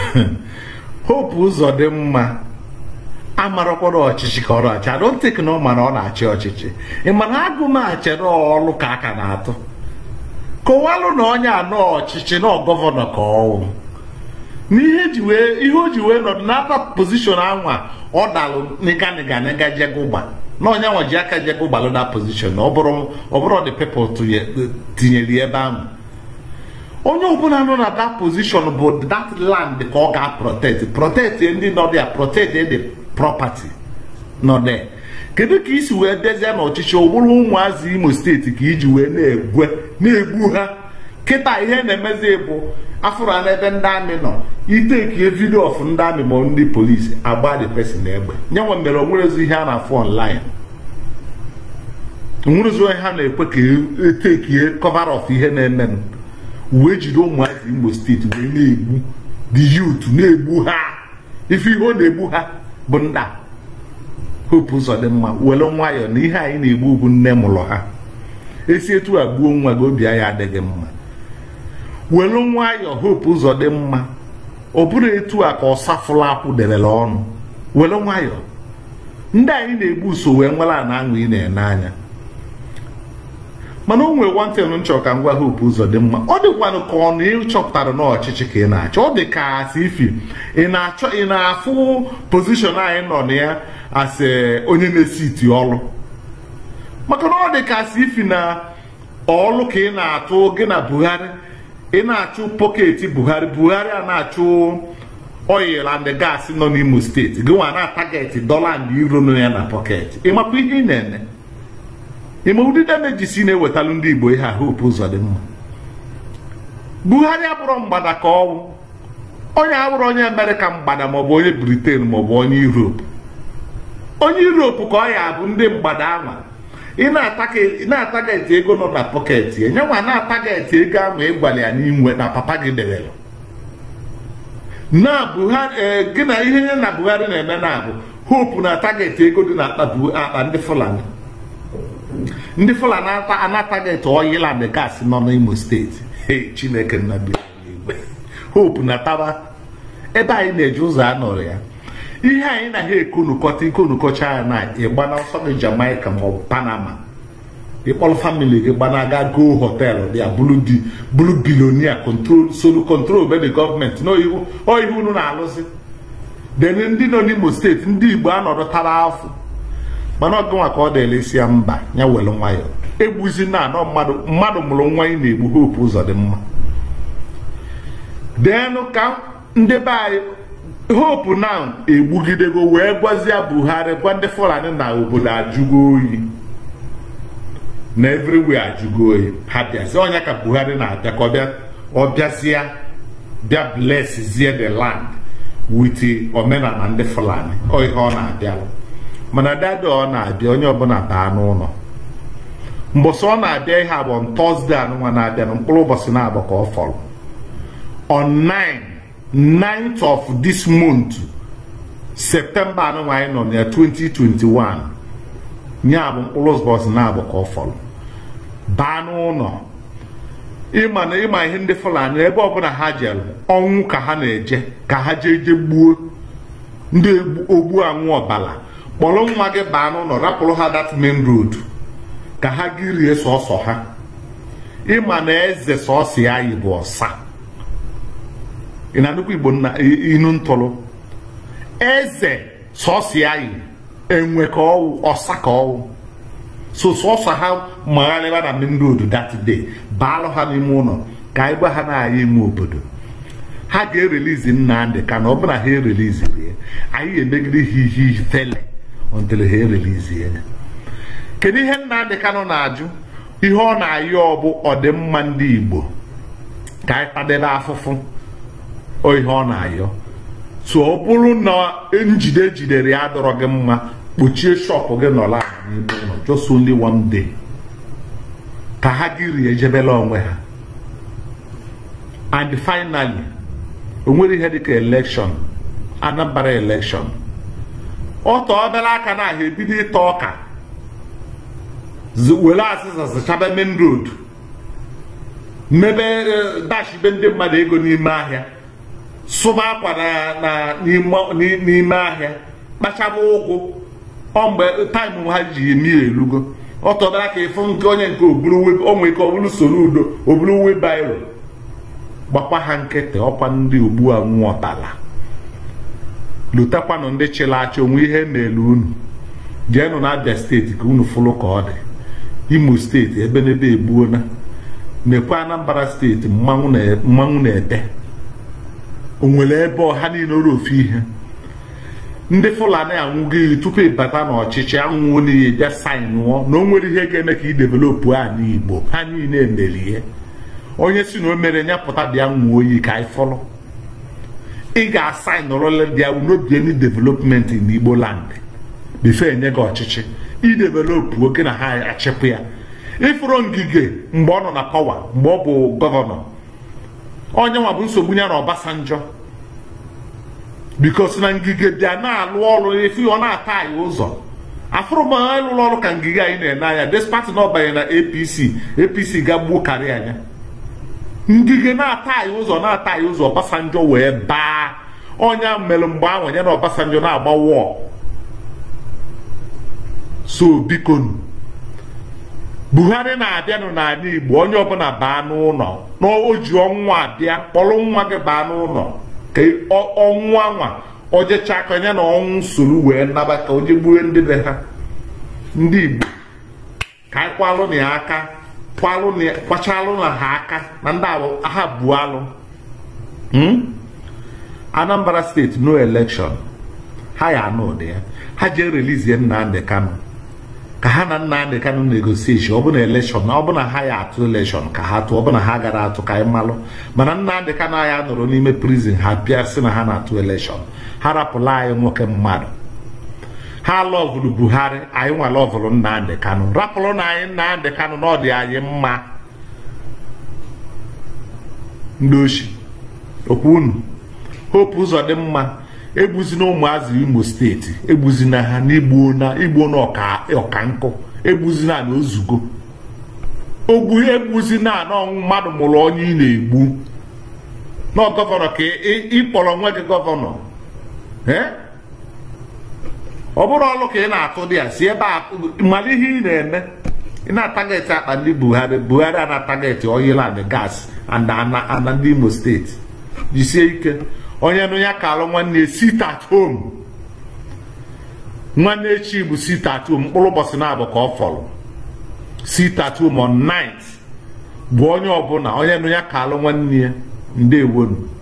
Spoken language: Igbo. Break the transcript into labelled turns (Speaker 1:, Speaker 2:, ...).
Speaker 1: hope ụzọ dị mma amarakwana ọchịchị ka ọ na-achị I don't think na ọ mana ọ na-achị ọchịchị ị mana agụmachere ọlụ ka aka na-atụ kọwalụ na onye anọ ọchịchị na gọvanọ ka ọwụ n'ihe ji wee ihe o ji wee nọdụ n'aka pozishọn anwa ọ dalụ nịga nịga nịga jegụgba na onye nwa ji aka jegụgbalụ na pozishọn ọ bụrụ ọ bụrụ the people tinyere ya ebe ahụ onye ọbụla nọ na that position bụ that land ka ọ ga-protect protect ndị nọ there protect the property nọ there kedu ka isi wee dezie n'ọchịchị ụbụrụ ụmụazị imo steeti ka iji wee na-egwe na-egbu ha kịta ihe na-emezi bụ afụra n'ebe ndị amị nọ itekie vidio of ndị amị ma ndị polisi agba the person egbe nye nwe mere onwerezi ihe a na-afụ online onwerezi onye ha na-ekwe ka etekie cover of ihe na-eme wee jide ụmụazị imo steeti wee na-egbu the youth na-egbu ha ife ihe ọ na-egbu ha bụ nda hope ụzọ dị mma were nwayọọ na ihe anyị na-egbu ugwu nne mụrụ ha esi etu a gbuo nwa gị obi anyị adịghị mma were nwayọọ hope ụzọ dị mma ọ bụrụ etu a ka ọsafụla akwụ debere ọnụ were nwayọọ ndị anyị na-egbu so wee nwere a na aṅụ ị na-ene anya mana o nwere wanten nchọ ka ngwa hope ụzọ dị mma ọ dịkwanụ ka ọ na ịchọpụtara n'ọchịchị ka ị na-achọ ọ dị ka asị ifi ị na-achọ ị na-afụ pozishọn anyị nọ na ya asị onye na-esi iti ọlụ maka na ọ dị ka asị ifi na ọlụ ka ị na-atụ gị na buhari ị na-achụ pọketi buhari buhari a na-achụ oil and gas nọ n'imo steeti gị nwa na-atageti dọla and euro nọ ya na pọketi ị makwa ihe ị na-eme ime ụdị damejisi na-ewetalụ ndị igbo ihe a hope ụzọ dị mma buhari abụrụ mgbada ka ọwụ onye abụrụ onye amerịka mgbada maọbụ onye briten maọbụ onye europe onye europe ka ọ ya bụ ndị mgbada anwa ị na-atageti ego nọ na pọketi ya nyenwa na-atageti ego ahụ ịgwara ya n'inwe na papa gị dewere na buhari gị na ihe nye na buhari na-eme na abụ hope na atageti ego dị na akpa ndị fulani ndị fulani anatageti oyiland gas nọ n'imo steeti hey chineke nnabigbe hope na taba ebe anyị na-eji ụzọ anọrọ ya ihe anyị na ha ekonukọta ikonukọcha ya na ịgba na ọsọ gị jamaica maọbụ panama ịkpọrọ famili gị gbanaga go họtelụ dị ya bụrụ bilonia control solu control be the gọọmenti n'ihu unu na-alụzi deni ndị nọ n'imo steeti ndị igbo anọdụ tara afọ mana ọgụnwa ka ọ dịelesi ya mba ya were nwayọ egbuzi na anọ mmadụ mmadụ mụrụ nwa ị na-egbu hope ụzọ dị mma deenụ ka ndị be anyị hope na egbugidego wee gwazie buhari gwa ndị fulani na obodo ajụgo oyi na everywhere ajụgo oyi ha bịazie ọnya ka buhari na-abịa ka ọ bịazie bịa bleszie the land with omenala ndị fulani ọ ihe ọ na-abịa mana dada ọ na-abịa onye ọbụla baa n'ụlọ mbọsị ọ na-abịa ihe abụọ tọzdee anụnwa na-abịa na mkpụrụ ụbọchị na-abụ ka ọ fọrọ on 9 9th of this month septemba anụnwa anyị nọ na 2021 ya bụ mkpụrụ ụbọchị na-abụ ka ọ fọrọ baa n'ụlọ ịma na ịma ihe ndị fulani ebe ọbụla ha jere ọnwụ ka ha na-eje ka ha jee je gbuo ndị ogbu anwụ ọbala kpọrọ nwa gị baa n'ụlọ rapụrụ ha that main road ka ha gị rie sọsọ ha ịma na eze sọsọ ya yi bụ ọsa ị na-anụkwa igbo inu ntụrụ eze sọsọ ya yi enwe ka ọwụ ọsa ka ọwụ so sọsọ ha magharịba na main road that day baalụ ha n'ime ụlọ ka anyị gwa ha na-aya ime obodo ha ga-erelizi Nnamdị ka na ọ bụla ha ereliziri ya anyị emegide ha ihe ifele until ha erelizi ya kedu ihe Nnamdị Kanụ na-ajụ ihe ọ na-ayọ bụ ọdịmma ndị Igbo ka anyị kpadebe afụfụ o ihe ọ na-ayọ so ọ bụrụ na njide jidere ya adọrọ gị mma kpochie shọpụ gị nọla n'ime ụlọ just only one day ka ha gị rie ejebela onwe ha and finally o nwere ihe dịka elekshọn Anambra elekshọn ọtọ obere aka na ahụ ebido ịta ọka were azịza zachaba main road mebe dashibe ndị mmadụ ego n'ime ahịa sụba akwa n'ime ahịa kpachaba ụkwụ ọ mgbe taịm ha ji emi elugo ọ tọdara ka ịfụ nke onye nke onwe ike ọbụrụ soro udo oburu webiro gbakwa ha nkịtị ọkwa ndị ugbu a nwụọtala lutakwanụ ndị chịrị achị onwe ihe na-elu unu jeenụ na abịa steeti ka unu fụlụ ka ọ dị imo steeti ebe n'ebe egbuona nekwe anambra steeti mmanwụ na-ete onwere ebe ọha niile oro ofu ihe ndị fulani anwụgo iyi tupu ịbata n'ọchịchị anwụwo n'iyi bịa sainụọ na o nwere ihe ga-eme ka ị developụ a n'igbo ha niile mere ihe onye si na o mere nyapụta bịa nwuo oyi ka anyị fọlọ ị ga-asainụrụla bịa unobieni development n'igbo land bifo enye gị ọchịchị idevelopụ oke na ha achịpụ ya ịfụrụ ngige mgbe ọ nọ na pawa mgbe ọ bụ gọvanọ onye nwa bụ nsogbu ya na Ọbasanjọ bikos na ngige bịa na-alụ ọrụ efi ọ na-ata anyị ụzọ afụrụ m ịlụrụ ọrụ ka ngige anyị na-ene anya despati na ọbanye na APC APC ga-gbuo karịa anya ngige na-ata anyị ụzọ na-ata anyị ụzọ Ọbasanjọ wee baa onye mere mgbe ahụ ya na Ọbasanjọ na-agba wọọ so bikonu buhari na-abịanụ n'ala igbo onye ọbụla baa n'ụlọ na o ji ọnwa abịa kpọrọ nwa gị baa n'ụlọ ka ọnwụ anwa ojecha aka ya na ọnwụ soro wee naba ka o jegbue ndị be ha ndị igbo ka anyị kwalụ na ya aka kwachalụ na ha aka na ndị ha buo alụ anambra steeti no election ha ya anụ ụdị ya ha jee relizie nnamdị kano ka ha na Nnamdị Kanụ negosieshọn ọ bụ na elekshọn ọ bụ na ha ya atụ elekshọn ka ha tụọ ọ bụ na ha gara atụ ka anyị malụ mana Nnamdị Kanụ anyị nọrọ n'ime prizin ha bịa sị na ha na-atụ elekshọn ha rapụla anyị nwoke mmadụ ha lọvụrụ Buhari anyị nwa lọvụrụ Nnamdị Kanụ rapụrụ na anyị Nnamdị Kanụ na ọ dị anyị mma ndị ochi okwu unu hope ụzọ dị mma egbuzina ụmụazị imo steeti egbuzina ha n'igbo na igbo na ọka nkụ egbuzina na ozugo ogbu egbuzina na ọnwụ mmadụ mụrụ onye ị na-egbu na gọvanọ ka ịkpọrọ nwa gị gọvanọ ọ bụrụ ọlụ ka ị na-atụ dị ya si ebe a mara ihe ị na-eme ị na-atageti akpa ndị buhari buhari a na-atageti oyiland gas ana ndị imo steeti jisie ike onye nụ ya ka alụ nwanne sit at home nwanne echi bụ sit at home mkpụrụ ụbọchị na-abụ ka ọ fọrọ sit at home on night bụ onye ọbụla onye nụ ya ka alụ nwanne ya ndewonu